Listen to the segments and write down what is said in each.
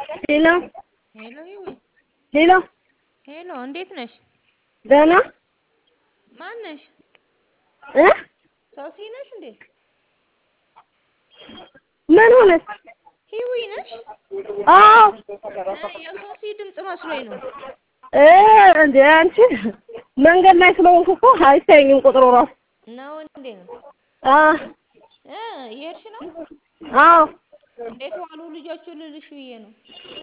ሄሎ ሄሎ ይዊ ሄሎ ሄሎ፣ እንዴት ነሽ? ደህና ማን ነሽ? እ ሶሲ ነሽ እንዴ? ምን ሆነች? ሂዊ ነሽ? አዎ እ የሶሲ ድምፅ መስሎኝ ነው። እ እንደ አንቺ መንገድ ላይ ስለሆንኩ እኮ አይታየኝም ቁጥሩ እራሱ። ነው እንዴ? አ እ እየሄድሽ ነው? አዎ እንዴት ዋሉ ልጆቹ ልልሽ ብዬ ነው።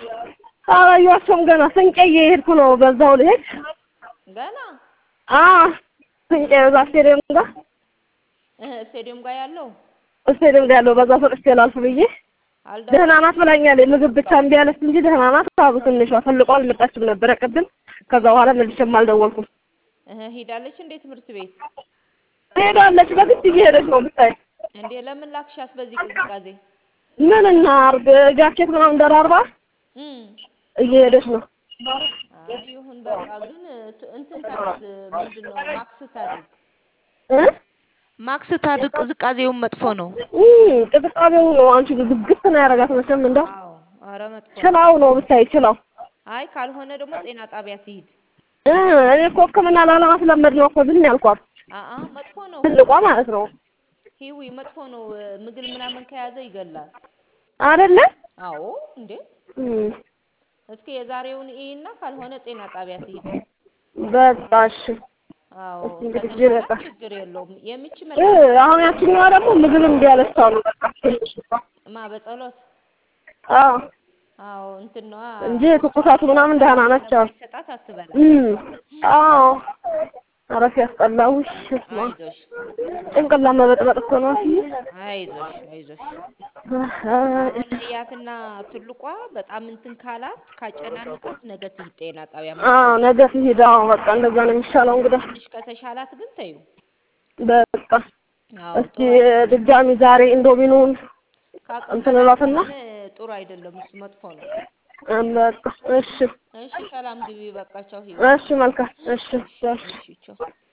አላየኋቸውም ገና ስንቄ እየሄድኩ ነው። በዛው ልሄድ ገና አ ስንቄ እዛ ስቴዲየም ጋር እ ስቴዲየም ጋር ያለው ስቴዲየም ጋር ያለው በዛ ሰጥቼ ላልፍ ብዬ አልደ ደህና ናት ብላኛለች። ምግብ ብቻ እምቢ አለች እንጂ ደህና ናት አሉ ትንሿ። ትልቋ አልመጣችም ነበረ ቅድም። ከዛ በኋላ መልሼም አልደወልኩም። እ ሄዳለች እንዴ ትምህርት ቤት? ትሄዳለች በግድ እየሄደች ነው ብታይ። እንዴ ለምን ላክሻት በዚህ ቅዝቃዜ? ምን እናድርግ ጃኬት ምናምን ደራርባ እም እየሄደች ነው። አይ ይሁን በቃ ግን ት- እንትን ታድርግ ምንድን ነው ማክስ ታድርግ እ ማክስ ታድርግ ቅዝቃዜውን መጥፎ ነው። እም ቅዝቃዜው ነው አንቺ ዝግት ነው ያደርጋት መቼም እንደው አዎ ኧረ መጥፎ ነው። ችላው ነው ብታይ ችላው። አይ ካልሆነ ደግሞ ጤና ጣቢያ ትሂድ። እ እኔ እኮ ሕክምና ላለማስለመድ ነው እኮ ዝም ያልኳት አአ መጥፎ ነው ትልቋ ማለት ነው ሂዊ መጥፎ ነው። ምግል ምናምን ከያዘ ይገላል። አይደለ? አዎ እንዴ እም እስኪ የዛሬውን ኢና ካልሆነ ጤና ጣቢያ ትሂድ። በቃ እሺ። አዎ እስኪ እንግዲህ ከተሻላት በቃ ችግር የለውም። የሚች እ መድኃኒት አሁን ያችኛዋ ደግሞ ምግብ እምቢ አለች አሉ በቃ ማ በጸሎት አዎ አዎ እንትን ነዋ እንጂ ትኩሳቱ ምናምን ደህና ነች አሉ። ስለማይሰጣት አትበላ። እም አዎ ኧረ ሲያስጠላ ውሽ ስማ አይዞሽ ጭንቅላት መበጥበጥ እኮ ነው እትዬ። አይዞሽ አይዞሽ። አይ አሁን እያትና ትልቋ በጣም እንትን ካላት ካጨናንቃት ነገ ትሂድ ጤና ጣቢያ አዎ መጥፎ ነገ ትሂድ። አዎ በቃ እንደዛ ነው የሚሻለው እንግዲህ ትንሽ ከተሻላት ግን ተዩ። በቃ አዎ እስኪ ጥሩ አይደለም። ድጋሚ ዛሬ ኢንዶሚኑን ከአቅም እንትን በላይ እላትና ከሆነ ጥሩ አይደለም። እሱ መጥፎ ነው። እም በቃ እሺ እሺ ሰላም ግቢ። በቃ ቻው ሂዊ። እሺ መልካም እሺ እሺ እሺ እሺ ቻው